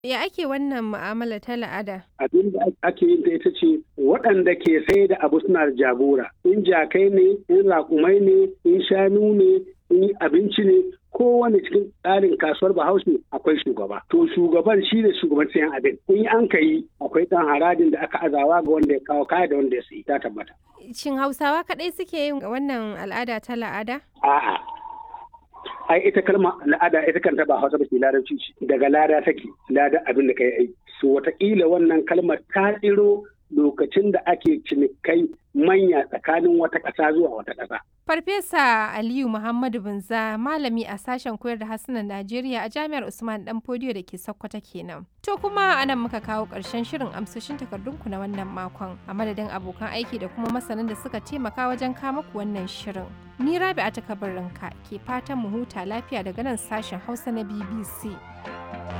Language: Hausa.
Ya ake wannan mu'amala ta la'ada? Abin da ake yin ta ita ce waɗanda ke sai da abu suna da jagora. In jakai ne, in raƙumai ne, in shanu ne, in abinci ne, kowane cikin tsarin kasuwar bahaushe akwai shugaba. To shugaban shi ne shugaban sayan abin. In an ka yi akwai ɗan haradin da aka azawa ga wanda ya kawo kaya da wanda ya sayi ta tabbata. Shin Hausawa kaɗai suke yin wannan al'ada ta la'ada? A'a. Ai ita kalma al'ada ita kanta ba Hausa ba ce larabci ce. Daga lada take, lada abin da kai aiki. So wataƙila wannan kalmar ta tsiro lokacin da ake cinikai manya tsakanin wata ƙasa zuwa wata ƙasa. Farfesa Aliyu Muhammadu Binza malami a sashen koyar da harsunan Najeriya a Jami'ar Usman Dan Fodiyo da ke Sokoto kenan. To kuma anan muka kawo ƙarshen shirin amsoshin takardunku na wannan makon a madadin abokan aiki da kuma masanan da suka taimaka wajen kama ku wannan shirin. Ni Rabi'a ta kabarinka ke fatan mu huta lafiya daga nan sashen Hausa na BBC.